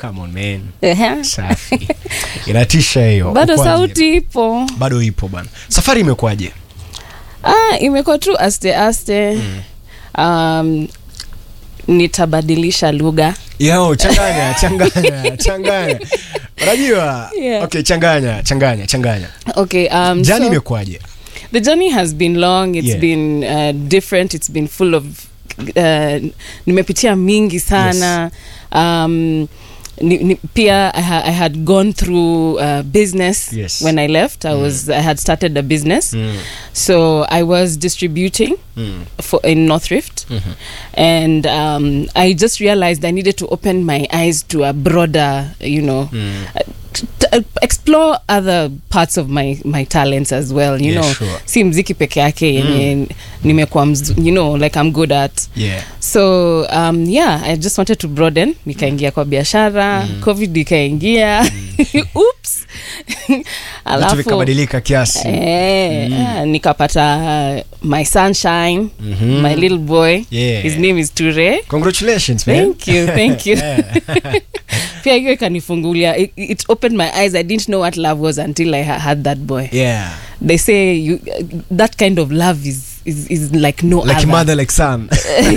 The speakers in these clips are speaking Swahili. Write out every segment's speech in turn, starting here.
come on man Ehe. safi inatisha hiyo bado Ukoaje? sauti ipo bado ipo bana safari imekuwaje ah, imekuwa tu aste aste um, nitabadilisha lugha yo changanya changanya changanya unajua Yeah. okay changanya changanya changanya okay um, jani so, imekuwaje the journey has been long it's Yeah. been uh, different it's been full of uh, nimepitia mingi sana um, ni, ni, pia I, ha, I had gone through uh, business Yes. when I left I was I had started a business Mm. so I was distributing Mm. for in North Rift and um, I just realized I needed to open my eyes to a broader you know uh, t- t- explore other parts of my my talents as well you Yeah, know sure. si mziki peke yake yenye nimekuwa mzu- you know like I'm good at yeah so um, yeah i just wanted to broaden nikaingia kwa biashara covid ikaingia oops vitu alafu vikabadilika kiasi eh, ah, nikapata uh, my sunshine Mhm. my little boy Yeah. his name is ture congratulations man thank you thank you Yeah. pia hiyo ikanifungulia it, it opened my eyes i didn't know what love was until i ha- had that boy yeah they say you, that kind of love is, is, is like no like other. mother like son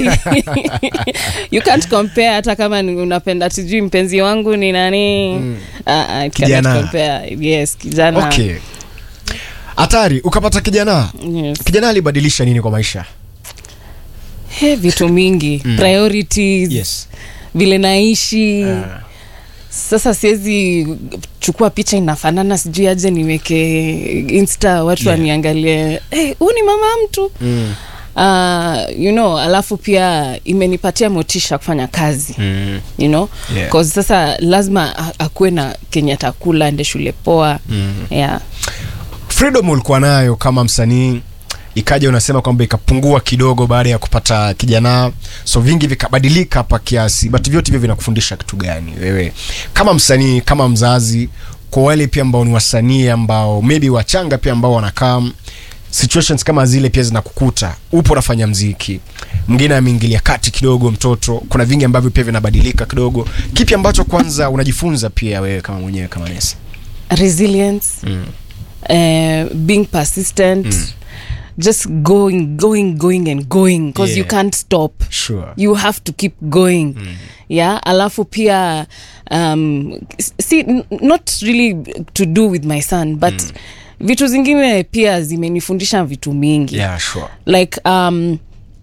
you can't compare hata kama ni- unapenda sijui mpenzi wangu ni nani mm. uh, uh, cannot Kijana. compare yes kijana okay hatari ukapata kijana yes. kijana alibadilisha nini kwa maisha He, vitu mingi mm. priorities yes vile naishi Ah. sasa siwezi chukua picha inafanana sijui aje niweke insta watu Yeah. waniangalie hey, huu ni mama mtu mm. uh, you know alafu pia imenipatia motisha kufanya kazi Mm. you know Yeah. cause sasa lazima a- akuwe na kenye atakula ende shule poa Mm. yeah. freedom ulikuwa nayo kama msanii ikaja unasema kwamba ikapungua kidogo baada ya kupata kijana so vingi vikabadilika hapa kiasi but vyote hivyo vinakufundisha kitu gani wewe kama msanii kama mzazi kwa wale pia ambao ni wasanii ambao maybe wachanga pia ambao wanakaa situations kama zile pia zinakukuta upo unafanya mziki mwingine ameingilia kati kidogo mtoto kuna vingi ambavyo pia vinabadilika kidogo kipi ambacho kwanza unajifunza pia wewe kama mwenyewe kama nesi resilience mm. uh, being persistent just going going going and going because you Yeah. can't stop sure you have to keep going yeah alafu pia um, s- see n- not really to do with my son but vitu zingine pia zimenifundisha vitu mingi yeah sure like um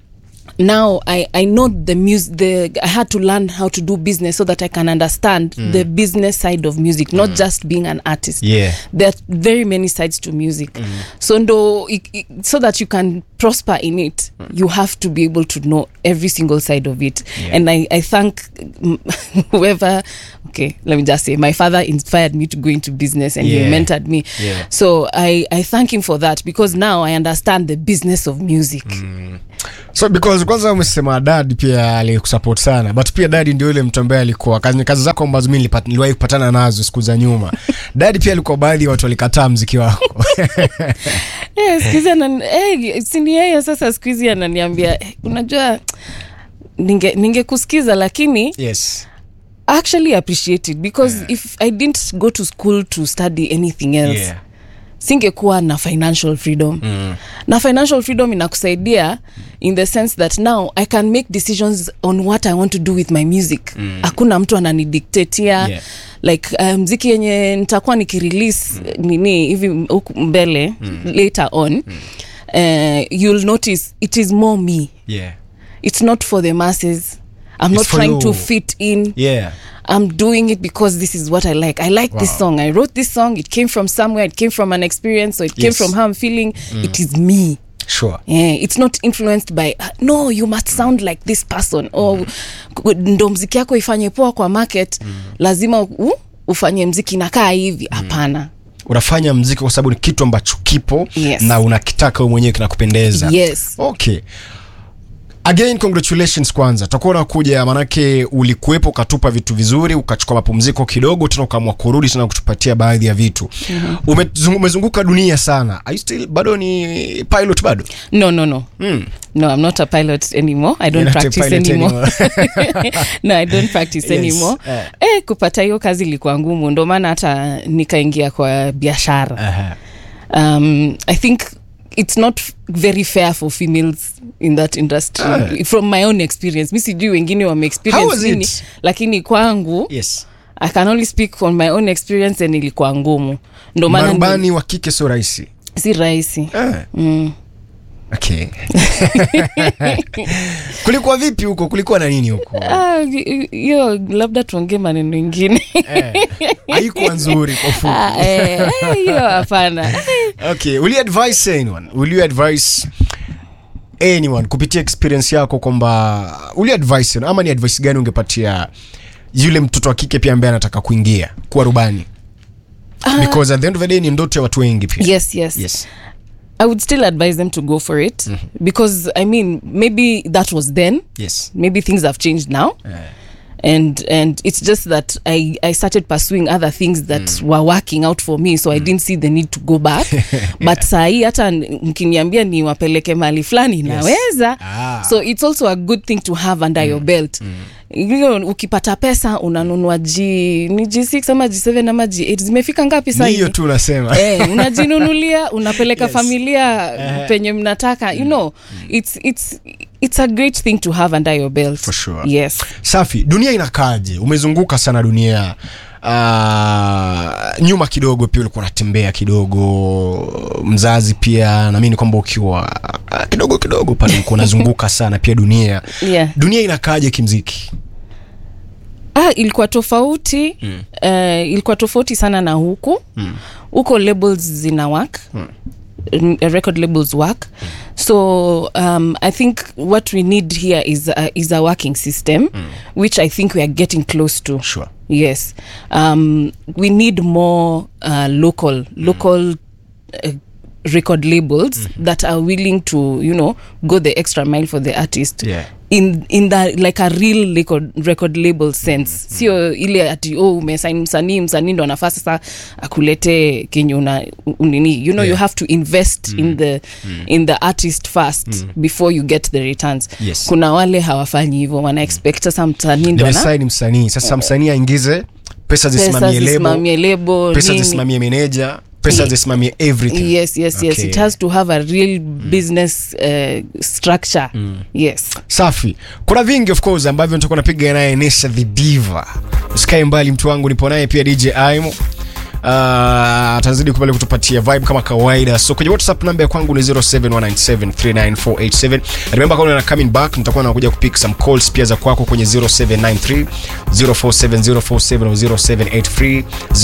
now I, I know the music the I had to learn how to do business so that I can understand the business side of music, not just being an artist. Yeah. There are very many sides to music. So ndo, i- i- so that you can prosper in it, you have to be able to know every single side of it. Yeah. And I, I thank mm, whoever okay, let me just say my father inspired me to go into business and Yeah. he mentored me. Yeah. So I, I thank him for that because now I understand the business of music. so because kwanza umesema dad pia alikusupport sana but pia dadi ndio yule mtu ambaye alikuwa kazi, kazi zako ambazo mi nilipata- niliwahi kupatana nazo siku za nyuma dadi pia alikuwa baadhi ya watu walikataa mziki wako Eh, siku hizi anan- eh, si ni yeye sasa siku hizi ananiambia eh, unajua ninge ningekusikiza lakini yes actually appreciate it because if i didn't go to school to study anything else yeah. singekuwa na financial freedom mm. na financial freedom inakusaidia in the sense that now i can make decisions on what i want to do with my music hakuna mtu ananidictatia Yeah. like uh, mziki yenye nitakuwa nikirelease nini hivi huku mbele later on uh, you'll notice it is more me yeah. it's not for the masses i'm It's not for trying you. to fit in yeah. I'm doing it because this is what I like. I like this Wow. song. I wrote this song. It came from somewhere. It came from an experience. So it came Yes. from how I'm feeling. It is me. sure Yeah, it's not influenced by uh, no you must sound like this person or ku- ndo mziki yako ifanye poa kwa market lazima u, ufanye mziki nakaa hivi hapana unafanya mziki kwa sababu ni kitu ambacho kipo Yes. na unakitaka wewe mwenyewe kinakupendeza yes okay again congratulations kwanza tutakuwa unakuja manake ulikuwepo ukatupa vitu vizuri ukachukua mapumziko kidogo tena ukaamua kurudi tena kutupatia baadhi ya vitu mm-hmm. umezunguka dunia sana Are you still bado ni pilot bado no no no mm. no i'm not a pilot anymore i don't You're not a practice pilot anymore no i don't practice Yes, anymore eh. eh, kupata hiyo kazi ilikuwa ngumu ndo maana hata nikaingia kwa biashara Aha. um, i think it's not very fair for females in that industry Ah. from my own experience mi sijui wengine How was wameexperience nini it? lakini kwangu yes i can only speak on my own experience and ilikuwa ngumu ndo maana ni- marubani wa kike sio rahisi si rahisi ah. mm. okay kulikuwa vipi huko kulikuwa na nini huko Ah, hi- hiyo labda tuongee maneno ingine Eh, haikuwa nzuri kwa ufupi Ah, eh, eh, hiyo hapana okay will you advise anyone will you advise anyone kupitia experience yako kwamba will you advise anyone? ama ni advice gani ungepatia yule mtoto wa kike pia ambaye anataka kuingia kuwa rubani because at the end of the day ni ndoto ya watu wengi pia yes yes yes i would still advise them to go for it because i mean maybe that was then yes maybe things have changed now and and it's just that i i started pursuing other things that were working out for me so i didn't see the need to go back but sahii hata n- mkiniambia niwapeleke mahali fulani naweza Ah. so it's also a good thing to have under your belt hiyo ukipata pesa unanunua g ni g6 ama g7 ama g8 zimefika ngapi ni sasa hiyo hivi? tu unasema eh, unajinunulia unapeleka Yes. familia penye mnataka you know it's, it's, it's a great thing to have under your belt For sure. yes safi dunia inakaje umezunguka sana dunia uh, nyuma kidogo pia ulikuwa unatembea kidogo mzazi pia naamini kwamba ukiwa uh, kidogo kidogo pale ulikuwa unazunguka sana pia dunia yeah. dunia inakaje kimziki ah, ilikuwa tofauti mm. uh, ilikuwa tofauti sana na huku huko labels zina work mm. record labels work so um, i think what we need here is a, is a working system which i think we are getting close to sure. yes um, we need more uh, local local uh, record labels that are willing to you know go the extra mile for the artist Yeah. in in the like a real record, record label sense sio ile ati oh umesaini msanii msanii ndo anafaa sasa akulete kenye una unini you know Yeah. you have to invest in the in the artist first before you get the returns Yes. kuna wale hawafanyi hivyo wana expect sasa msanii ndo ana- nimesaini msanii sasa msanii aingize pesa pesa zisimamie lebo zisimamie lebo pesa nini. zisimamie meneja pesa Ye- zisimamie everything yes yes yes Okay. it has to have a real business uh, structure yes safi kuna vingi of course ambavyo nitakuwa napiga naye Nessa the Diva usikae mbali mtu wangu nipo naye pia DJ Aimo Uh, atazidi kubali kutupatia vibe kama kawaida so kwenye whatsapp namba ya kwangu ni 0719739487 remember kama una coming back nitakuwa nakuja kupick some calls pia za kwako kwenye 0793 047047 au 0783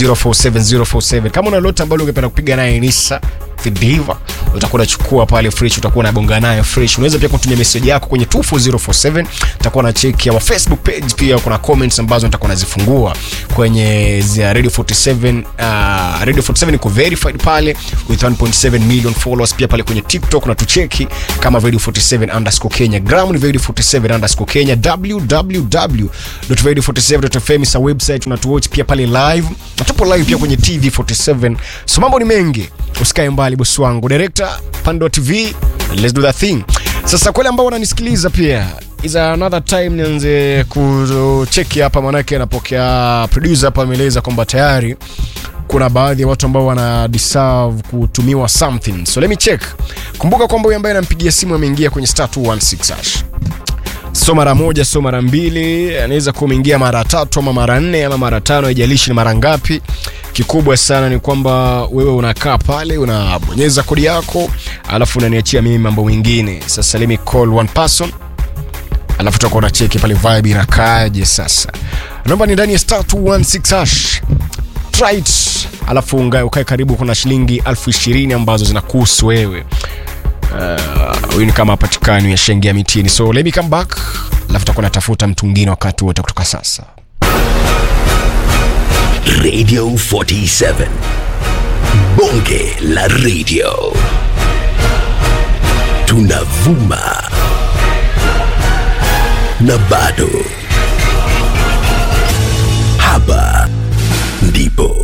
047047 kama una lolote ambalo ungependa kupiga naye Nissa the diva utakuwa unachukua pale fresh utakuwa unabonga nayo fresh unaweza pia kutumia message yako kwenye 24047 utakuwa na check ya facebook page pia kuna comments ambazo nitakuwa nazifungua kwenye za radio 47 uh, radio 47 iko verified pale with 1.7 million followers pia pale kwenye tiktok na tucheki kama radio 47 underscore kenya gram ni radio 47 underscore kenya www.radio47.fm is a website unatuwatch pia pale live na tupo live pia kwenye tv 47 so mambo ni mengi usikae mbali bosi wangu director pando tv let's do that thing sasa kwale ambao wananisikiliza pia is another time nianze kucheki hapa manake anapokea producer hapa ameeleza kwamba tayari kuna baadhi ya watu ambao wana deserve kutumiwa something so let me check kumbuka kwamba huyu ambaye anampigia simu ameingia kwenye star 216 hash so mara moja so mara mbili anaweza kuwa umeingia mara tatu ama mara nne ama mara tano haijalishi ni mara ngapi kikubwa sana ni kwamba wewe unakaa pale unabonyeza kodi yako alafu unaniachia mimi mambo mengine sasa let me call one person alafu tutakuwa unacheki pale vibe inakaaje sasa naomba ni ndani ya star 216 hash try it alafu unga- ukae karibu kuna shilingi elfu ishirini ambazo zinakuhusu wewe Uh, huyu ni kama hapatikani yashaingia mitini so let me come back alafu takuwa natafuta mtu mwingine wakati wote kutoka sasa Radio 47. Bonge la radio. Tunavuma na bado hapa ndipo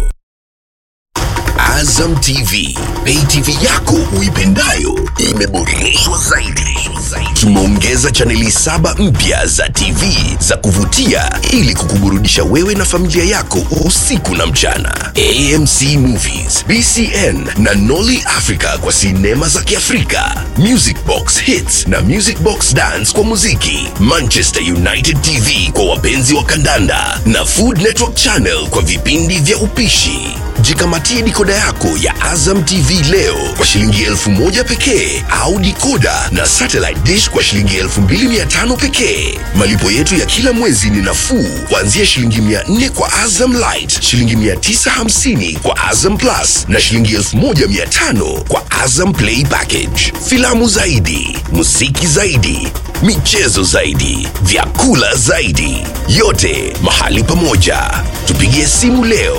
Azam TV, pay TV yako uipendayo imeboreshwa zaidi. Tumeongeza chaneli saba mpya za TV za kuvutia ili kukuburudisha wewe na familia yako usiku na mchana. AMC Movies, BCN na Nolly Africa kwa sinema za Kiafrika, Music Box Hits na Music Box Dance kwa muziki, Manchester United TV kwa wapenzi wa kandanda na Food Network Channel kwa vipindi vya upishi. Jikamatie dikoda yako ya Azam TV leo kwa shilingi elfu moja pekee au dikoda na satellite dish kwa shilingi elfu mbili mia tano pekee. Malipo yetu ya kila mwezi ni nafuu kuanzia shilingi mia nne kwa Azam Light, shilingi mia tisa hamsini kwa Azam Plus na shilingi elfu moja mia tano kwa Azam Play Package. Filamu zaidi, muziki zaidi, michezo zaidi, vyakula zaidi, yote mahali pamoja. Tupigie simu leo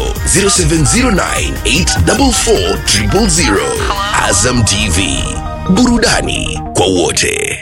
0709844000. Azam TV, burudani kwa wote.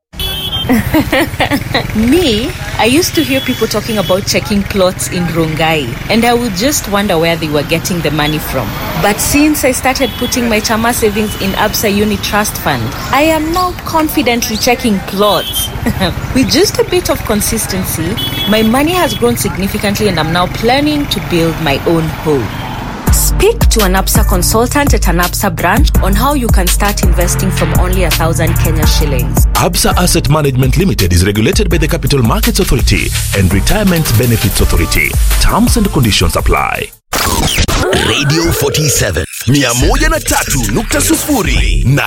Me, I used to hear people talking about checking plots in Rongai, and I would just wonder where they were getting the money from. But since I started putting my Chama savings in Absa Uni Trust Fund, I am now confidently checking plots. With just a bit of consistency, my money has grown significantly, and I'm now planning to build my own home. Speak to an APSA consultant at an APSA branch on how you can start investing from only a thousand Kenya shillings. Absa Asset Management Limited is regulated by the Capital Markets Authority and Retirement Benefits Authority. Terms and conditions apply. Radio 47 103.0 na